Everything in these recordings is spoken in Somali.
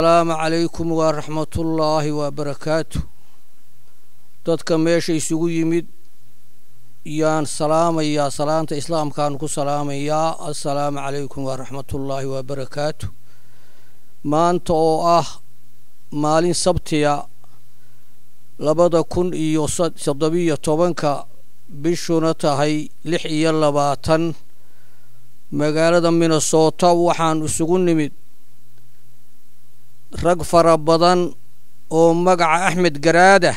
asalaamu calaykum waraxmatullaahi wabarakaatu dadka meesha isugu yimid yaan salaamayaa salaanta islaamkaan ku salaamayaa assalaamu calaykum waraxmatullaahi wabarakaatu maanta oo ah maalin sabtiya labada kun iyo toddobiyo tobanka bishuna tahay lix iyo labaatan magaalada minnesota waxaan isugu nimid rag fara badan oo magaca axmed garaadah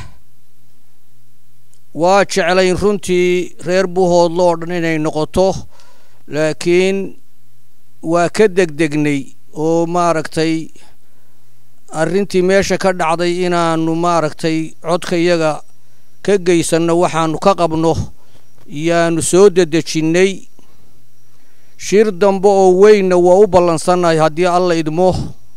waa jeclayn runtii reer buhoodlo oo dhan inay noqoto laakiin waa ka degdegnay oo maaragtay arrintii meesha ka dhacday inaanu maaragtay codka iyaga ka geysanno waxaanu ka qabno yaanu soo dedejinnay shir dambe oo weynna waa u ballansannahay haddii alla idmo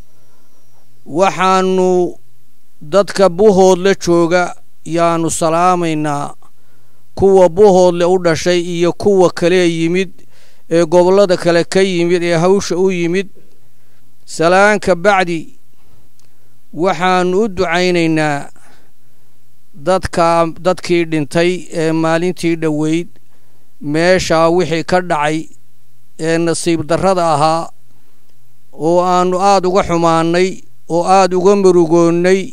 waxaanu dadka buhoodle jooga yaanu salaamaynaa kuwa buhoodle u dhashay iyo kuwa kalee yimid ee gobollada kale ka yimid ee hawsha u yimid salaanka bacdi waxaanu u ducaynaynaa dadka dadkii dhintay ee maalintii dhoweyd meeshaa wixii ka dhacay ee nasiib darrada ahaa oo aanu aada uga xumaannay oo aada uga murugoonnay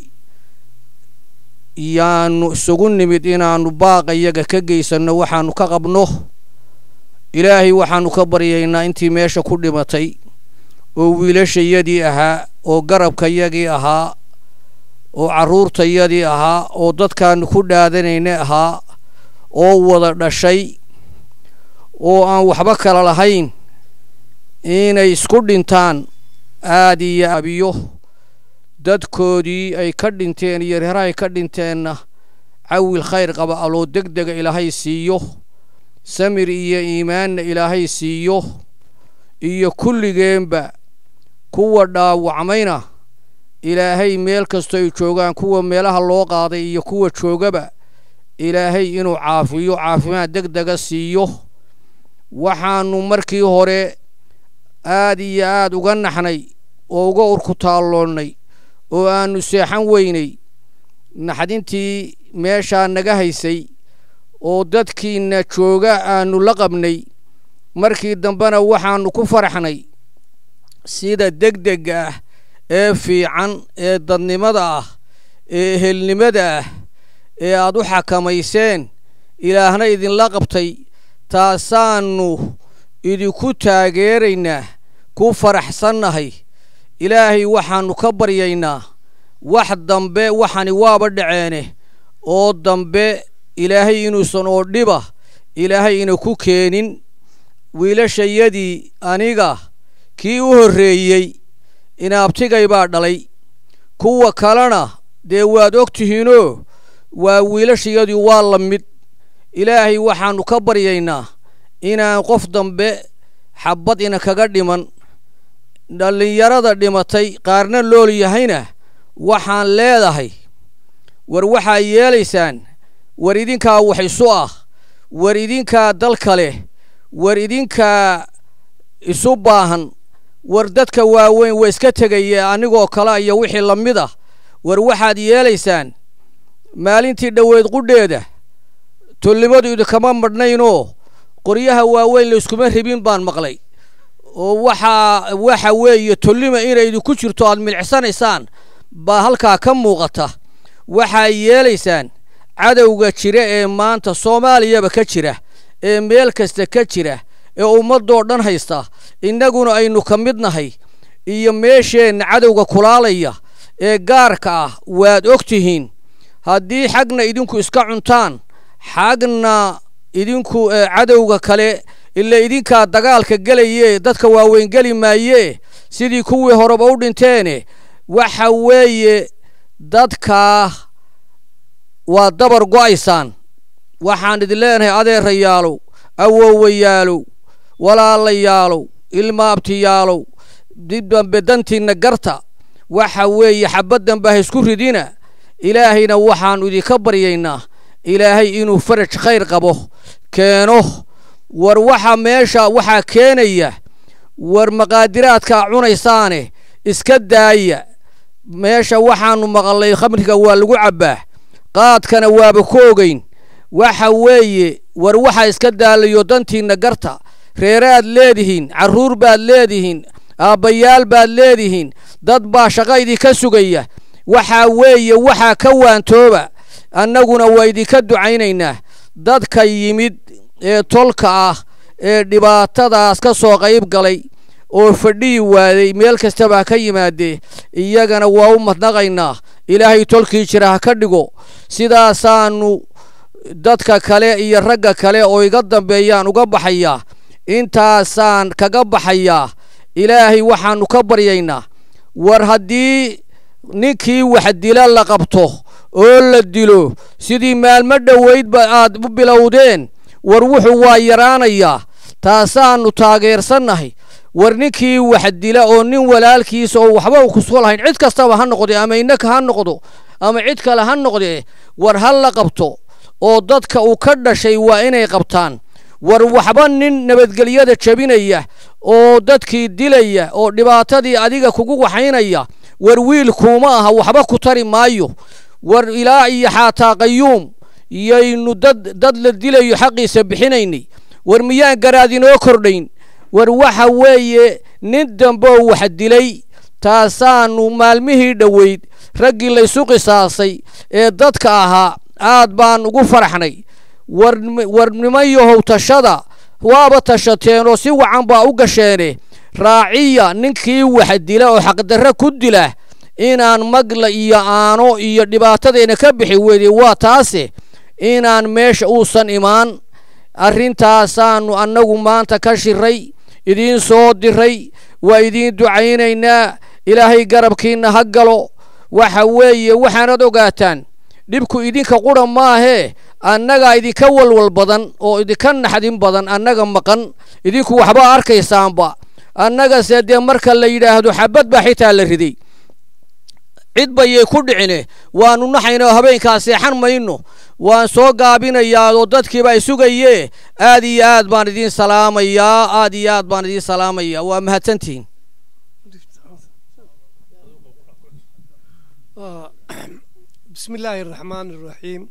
yaanu isugu nimid inaannu baaqa iyaga ka geysanno waxaanu ka qabno ilaahay waxaanu ka baryaynaa intii meesha ku dhimatay oo wiilashayadii ahaa oo garabkayagii ahaa oo carruurtayadii ahaa oo dadkaanu ku dhaadanayna ahaa oo wada dhashay oo aan waxba kala lahayn inay isku dhintaan aada iyo abiyo dadkoodii ay ka dhinteen iyo reerahay ka dhinteenna cawil khayr qaba aloo deg dega ilaahay siiyo samir iyo iimaanna ilaahay siiyo iyo kulligeenba kuwa dhaawacmayna ilaahay meel kastoo ay joogaan kuwa meelaha loo qaaday iyo kuwa joogaba ilaahay inuu caafiyo caafimaad deg dega siiyo waxaanu markii hore aad iyo aad uga naxnay oo uga urkutaalloonnay oo aanu seexan weynay naxdintii meeshaa naga haysay oo dadkiina jooga aanu la qabnay markii dambena waxaanu ku faraxnay sida degdega ah ee fiican ee dadnimada ah ee ehelnimada ah ee aad u xakamayseen ilaahna idinla qabtay taasaannu idinku taageeraynaa ku faraxsannahay ilaahay waxaannu ka baryaynaa wax dambe waxani waaba dhaceene oo dambe ilaahay inuusan oo dhiba ilaahay ina ku keenin wiilashayadii aniga kii u horreeyey inaabtigay baa dhalay kuwa kalena dee waad og tihiinoo waa wiilashayadii waa la mid ilaahay waxaannu ka baryaynaa inaan qof dambe xabbad ina kaga dhiman dhallinyarada dhimatay qaarna lool yahayna waxaan leedahay war waxaa yeelaysaan war idinkaa wax isu ah war idinkaa dalka leh war idinkaa isu baahan war dadka waaweyn waa iska tegaya anigoo kale iyo wixii la mid ah war waxaad yeelaysaan maalintii dhoweyd qudheeda tollimadu idinkama madhnaynoo qoryaha waaweyn layskuma ribin baan maqlay oo waxaa waxa weeye tollima inay idinku jirto aad milicsanaysaan baa halkaa ka muuqata waxaa yeelaysaan cadowga jira ee maanta soomaaliyaba ka jira ee meel kasta ka jira ee ummadoo dhan haysta innaguna aynu ka mid nahay iyo meesheenna cadowga kulaalaya ee gaarka ah waad og tihiin haddii xagna idinku iska cuntaan xagna idinku cadowga kale ila idinkaa dagaalka gelayee dadka waaweyn geli maayee sidii kuwii horeba u dhinteene waxa weeye dadkaa waa dabar go'aysaan waxaan idin leenahay adeerayaalow awowayaalow walaalayaalow ilmaabtiyaalow dib dambe dantiinna garta waxa weeye xabaddanba ha isku ridina ilaahayna waxaannu idinka baryaynaa ilaahay inuu faraj khayr qabo keeno war waxa meesha waxaa keenaya war maqaadiraadkaa cunaysaane iska daaya meesha waxaanu maqalnay khamriga waa lagu cabbaa qaadkana waaba ku ogeyn waxa weeye war waxa iska daalayo dantiinna garta reeraad leedihiin carruur baad leedihiin aabbayaal baad leedihiin dad baa shaqa idinka sugaya waxaa weeye waxaa ka waantooba annaguna waa idinka ducaynaynaa dadka yimid ee tolka ah ee dhibaatadaas ka soo qayb galay oo fadhiyi waaday meel kastaba ha ka yimaadee iyagana waa u madnaqaynaa ilaahay tolkii jira ha ka dhigo sidaasaanu dadka kale iyo ragga kale oo iga dambeeyaan uga baxayaa intaasaan kaga baxayaa ilaahay waxaannu ka baryaynaa war haddii ninkii wax dila la qabto oo la dilo sidii maalmo dhoweydba aad u bilowdeen war wuxuu waa yaraanayaa taasaannu taageersannahay war ninkii wax dila oo nin walaalkiisa oo waxba u kuso lahayn cid kastaba ha noqde ama innaka ha noqdo ama cid kale ha noqdee war ha la qabto oo dadka uu ka dhashay waa inay qabtaan war waxba nin nabadgelyada jebinaya oo dadkii dilaya oo dhibaatadii adiga kugu waxaynaya war wiilkuuma aha waxba ku tari maayo war ilaa iyo xaataa qayuum yaynu dad dad la dilayo xaqiisa bixinaynay war miyaan garaad inoo kordhayn war waxa weeye nin damboo wax dilay taasaanu maalmihii dhoweyd raggii laysu qisaasay ee dadka ahaa aad baan ugu faraxnay war nimanyahow tashada waaba tashateen oo si wacan baa u gasheene raaciya ninkii wax dila oo xaqdarre ku dila inaan magla iyo aano iyo dhibaatadayna ka bixi weyday waa taase inaan meesha uusan imaan arrintaasaannu annagu maanta ka shiray idiin soo diray waa idiin ducaynaynaa ilaahay garabkiinna ha galo waxa weeye waxaanad ogaataan dhibku idinka qura maahee annagaa idinka walwal badan oo idinka naxdin badan annaga maqan idinku waxba arkaysaanba annagase dee marka la yidhaahdo xabad baa xitaa la riday cid bayay ku dhicine waanu naxayna habeenkaa seexan mayno waan soo gaabinayaa oo dadkiiba ay sugayee aad iyo aad baan idiin salaamayaa aad iyo aad baan idiin salaamayaa waa mahadsantihiin بسم الله الرحمن الرحيم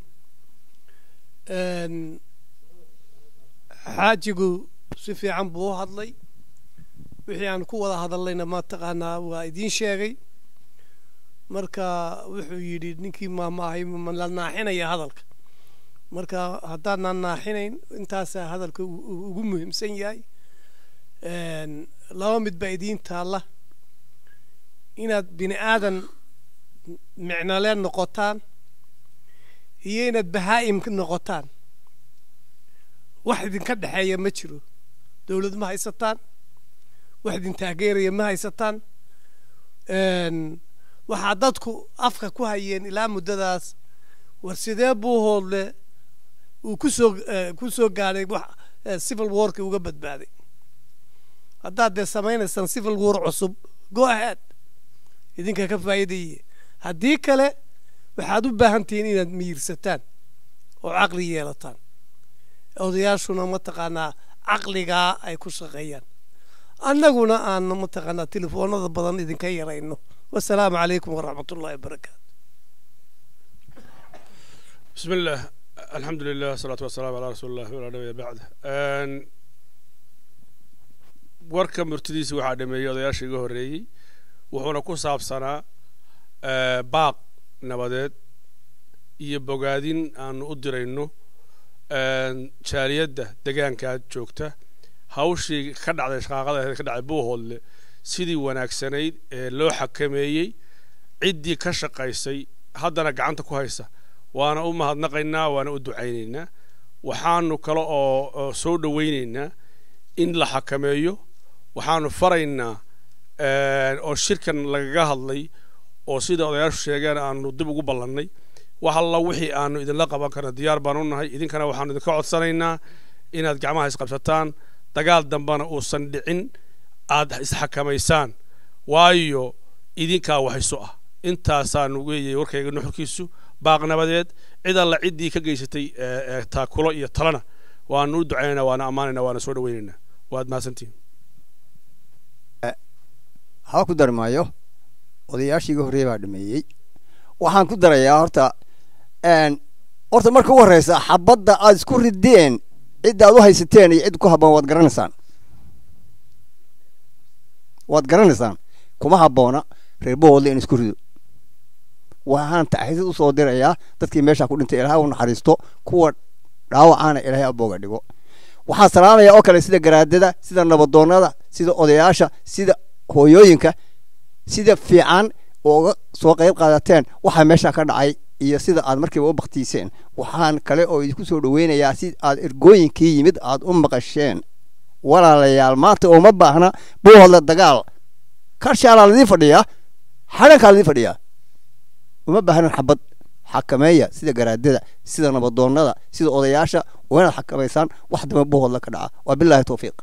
xaajigu si fiican buu u hadlay wixii aan ku wada hadallayna ma taqaanaa waa idiin sheegay marka wuxuu yidhi ninkii maamaahay ma la naaxinaya hadalka marka haddaadnaan naaxinayn intaasaa hadalka ugu muhiimsan yahay laba mid baa idiin taalla inaad bini aadan micnole noqotaan iyo inaad bahaa'im noqotaan wax idinka dhexeeya ma jiro dowlad ma haysataan wax idin taageeraya ma haysataan waxaa dadku afka ku hayeen ilaa muddadaas war sidee buu hoodle uu kusoo ku soo gaadhay wax civil warki uga badbaaday haddaad dee samaynaysaan civil war cusub go ahead idinka ka faa'iidaye haddii kale waxaad u baahan tihiin inaad miirsataan oo caqli yeelataan odayaashuna mataqaanaa caqligaa ay ku shaqeeyaan annaguna aan mataqaanaa telefoonada badan idinka yarayno wasalaamu calaykum waraxmat ullahi wabarakaatu بسم الله الحمد لله والصلاة والسلام على رسول الله وعلى نبي بعد warka murtidiisa waxaa dhameeyey odayaasha iga horreeyey wuxuuna ku saabsanaa baaq nabadeed iyo bogaadin aanu u dirayno jaaliyadda degaankaa joogta hawshii ka dhacday shaqaaqada ka dhacday buuhoodle sidii wanaagsanayd ee loo xakameeyey ciddii ka shaqaysay haddana gacanta ku haysa waana u mahadnaqaynaa waana u ducaynaynaa waxaanu kale oo soo dhowaynaynaa in la xakameeyo waxaanu faraynaa oo shirkan lagaga hadlay oo sida odayaashu sheegeen aanu dib ugu ballannay wax alla wixii aanu idinla qaban karna diyaar baan u nahay idinkana waxaanu idinka codsanaynaa inaad gacmaha isqabsataan dagaal dambena uusan dhicin aad isxakamaysaan waayo idinkaa waxayso ah intaasaanu weeyey warkayga nuxurkiisu baaq nabadeed cid alla ciddii ka geysatay taakulo iyo talana waanu u ducaynaynaa waana ammaanaynaa waana soo dhawaynaynaa waad mahadsantihin haba ku dari maayo odayaashiiga horreeya baa dhameeyey waxaan ku darayaa horta horta marka u horreysa xabadda aad isku rideen cidda aad u haysateen iyo cid ku habboon waad garanaysaan waad garanaysaan kuma habboona reer bohoodle in isku rido waxaan taxriisad usoo dirayaa dadkii meeshaa ku dhintay ilaahay u naxariisto kuwa dhaawacaana ilaahay abooga dhigo waxaan salaamaya oo kale sida garaadada sida nabadoonnada sida odayaasha sida hooyooyinka sida fiican ooga soo qayb qaadateen waxaa meesha ka dhacay iyo sida aad markiiba u baktiiseen waxaan kale oo idinku soo dhoweynayaa si aad ergooyinkii yimid aad u maqasheen walaalayaal maanta uma baahna buuhodla dagaal karshaalaa ladii fadhiyaa xadhankaa ladii fadhiyaa uma baahnan xabad xakameeya sida garaadada sida nabadoonnada sida odayaasha waa inaad xakamaysaan wax damba buuhodla ka dhaca waa bilaahi towfiiq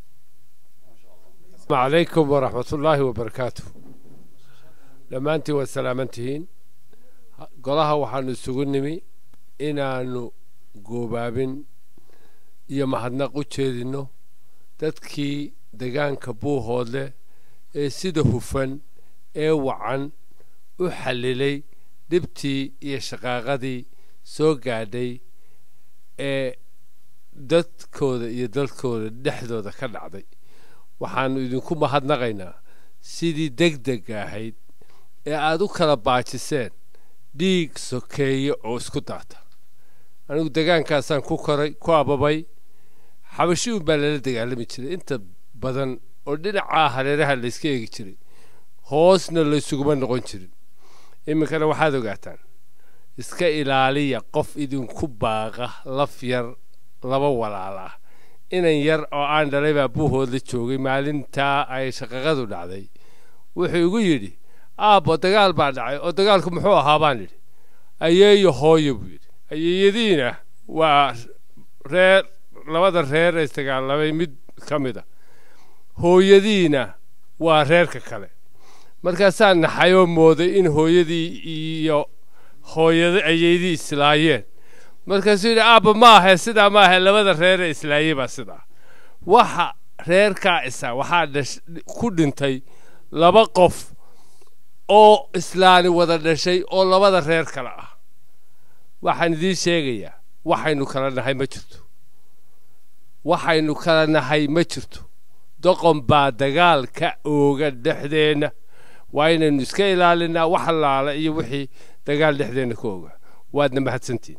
عليكم ورحمة الله وبركاته dhammaantiin waad salaaman tihiin golaha waxaanu isugu nimi inaannu goobaabin iyo mahadnaq u jeedinno dadkii degaanka buuhoodle ee sida hufan ee wacan u xallilay dhibtii iyo shaqaaqadii soo gaadhay ee dadkooda iyo dalkooda dhexdooda ka dhacday waxaannu idinku mahadnaqaynaa sidii deg degga ahayd ee aad u kala baajiseen dhiig sokeeye oo isku daata anigu degaankaasaan ku koray ku ababay xabashi un baa lala dagaalami jiray inta badan oo dhinacaa hareeraha layska eegi jiray hoosna laysuguma noqon jirin iminkana waxaad ogaataan iska ilaaliya qof idinku baaqa laf yar laba walaal ah inan yar oo aan dhalay baa buuhoodla joogay maalintaa ay shaqaqadu dhacday wuxuu igu yidhi aabbo dagaal baa dhacay oo dagaalku muxuu ahaa baan idhi ayeeyo hooyo buu yidhi ayeeyadiina waa reer labada reer ee isdagaalamay mid ka mid a hooyadiina waa reerka kale markaasaan naxayoo mooday in hooyadii iyo hooyada ayeydii islaayeen markaasuu yidhi aabba ma ahe sidaa ma ahe labada reeree islaayey baa sidaa waxa reerkaa isa waxaa dhash ku dhintay laba qof oo islaani wada dhashay oo labada reer kale ah waxaan idiin sheegayaa waxaynu kala nahay ma jirto waxaynu kala nahay ma jirto doqon baa dagaal ka ooga dhexdeenna waa inaynu iska ilaalinaa wax allaala iyo wixii dagaal dhexdeenna ka ooga waadna mahadsantiin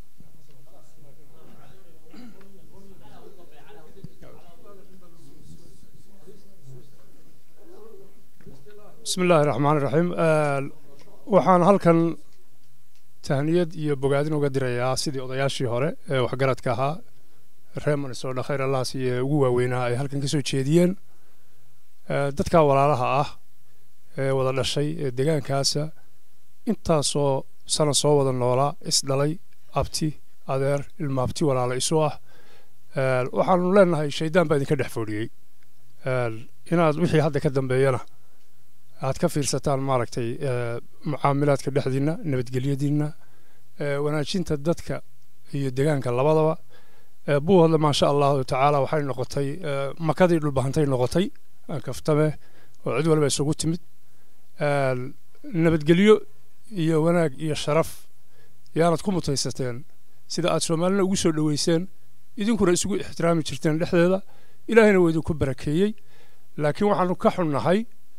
bismi illaahi raxmaan iraxiim waxaan halkan tahniyad iyo bogaadin uga dirayaa sidii odayaashii hore ee waxgaradka ahaa reer manisoodha khayr allaas iyo ugu waaweynaa ay halkan ka soo jeediyeen dadka walaalaha ah ee wada dhashay ee degaankaasa intaasoo sana soo wada noolaa isdhalay abti adeer ilmaabti walaala isu ah waxaanu leenahay shaydaan baa idinka dhex foodhiyey inaad wixii hadda ka dambeeyana aad ka fiirsataan maaragtay mucaamilaadka dhexdiinna nabadgelyadiinna wanaajinta dadka iyo degaanka labadaba buuhodle maasha allahu tacaala waxay noqotay makadii dhulbahantay noqotay kaftame oo cid waliba isugu timid nabadgelyo iyo wanaag iyo sharaf yaanad ku mutaysateen sida aad soomaalina ugu soo dhoweyseen idinkuna isugu ixtiraami jirteen dhexdeeda ilaahayna waa idinku barakeeyey laakiin waxaanu ka xunnahay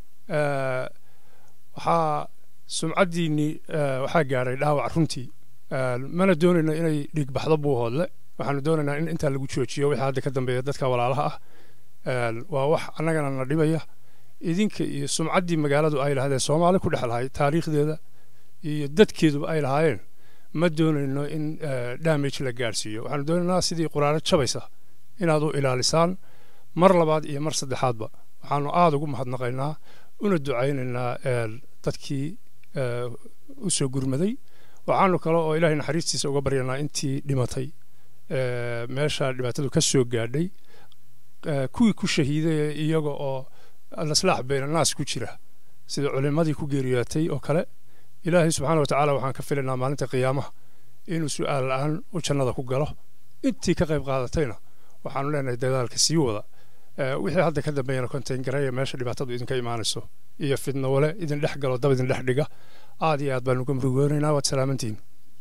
waxaa sumcaddiinnii waxaa gaadhay dhaawac runtii mana doonayno inay dhiig baxdo buuhoodle waxaanu doonaynaa in intaa lagu joojiyo wixii hadda ka dambeeya dadka walaalaha ah waa wax annagana na dhibaya idinka iyo sumcaddii magaaladu ay lahaydeen soomaali ku dhex lahay taariikhdeeda iyo dadkeeduba ay lahaayeen ma doonayno in damage la gaadhsiiyo waxaanu doonaynaa sidii quraano jabaysa inaad u ilaalisaan mar labaad iyo mar saddexaadba waxaanu aada ugu mahadnaqaynaa una ducaynaynaa dadkii u soo gurmaday waxaanu kale oo ilaahay naxariistiisa uga baryanaa intii dhimatay meesha dhibaatadu ka soo gaadhay kuwii ku shahiiday iyaga oo alaslaax bayna naas ku jira sida culimmadii ku geeriyootay oo kale ilaahay subxaana wa tacaala waxaan ka filaynaa maalinta qiyaamaha inuu su'aal la'aan u jannada ku galo intii ka qayb qaadatayna waxaanu leenahay dagaalka sii wada wixii hadda ka dambeeyana kontayn gareeya meesha dhibaatadu idinka imaanayso iyo fidnowale idin dhex galo dab idin dhex dhiga aad iyo aad baanu ka murugoonaynaa waad salaamantihiin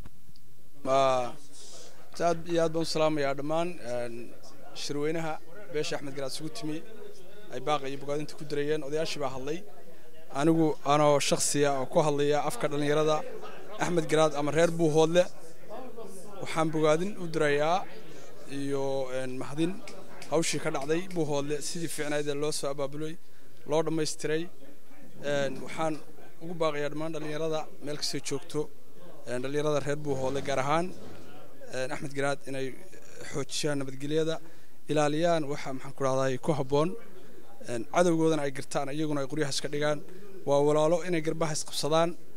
aad iyo aad baan u salaamayaa dhammaan shirweynaha beesha axmed garaad isugu timi ay baaqa iyo bogaadinta ku dirayeen odayaashii baa hadlay anigu anoo shakhsiya oo ku hadlaya afka dhallinyarada axmed garaad ama reer buuhoodle waxaan bogaadin u dirayaa iyo mahadin hawshii ka dhacday buuhoodle sidii fiicnaydee loo soo abaabulay loo dhammaystiray waxaan ugu baaqayaa dhammaan dhallinyarada meel kastay joogto dhallinyarada reer buuhoodle gaar ahaan axmed garaad inay xoojiyaan nabadgelyada ilaaliyaan waxa maxaan ku dhahday ku habboon cadowgoodana ay gartaan iyaguna ay qoryaha iska dhigaan waa walaalo inay garbaha isqabsadaan